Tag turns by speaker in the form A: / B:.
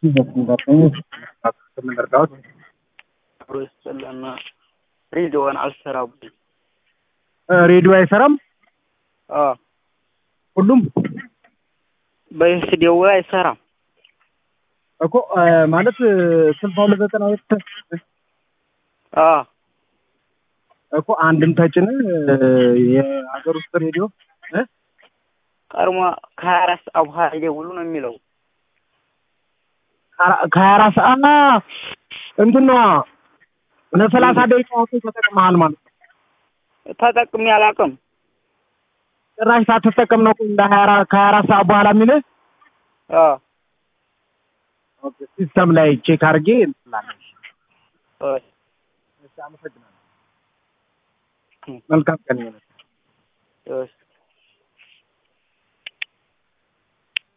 A: የምንረዳት
B: አብሮ ይስጠላና ሬዲዮን አልሰራ ብሎኝ
A: ሬዲዮ አይሰራም።
B: አ
A: ሁሉም
B: በስቱዲዮ አይሰራም
A: እኮ ማለት ስልሳ ሁለት ዘጠና ሁለት
B: አ
A: እኮ አንድም ተጭነ የሀገር ውስጥ ሬዲዮ እ
B: ቀድሞ ከሀያ አራት ሰዓት በኋላ ይደውሉ ነው የሚለው
A: ከሀያ አራት ሰዓት እንትን ነዋ ለሰላሳ ደቂቃ ያክል ተጠቅመሃል ማለት ነው።
B: ተጠቅሜ አላውቅም።
A: ጭራሽ ሳትጠቀም ነው እንደ ሀያ አራት ከሀያ አራት ሰዓት በኋላ የሚልህ
B: አ
A: ሲስተም ላይ ቼክ አድርጌ እንትላለን።
B: እሺ
A: እሺ፣ አመሰግናለሁ። መልካም ቀን ይሁን።
B: እሺ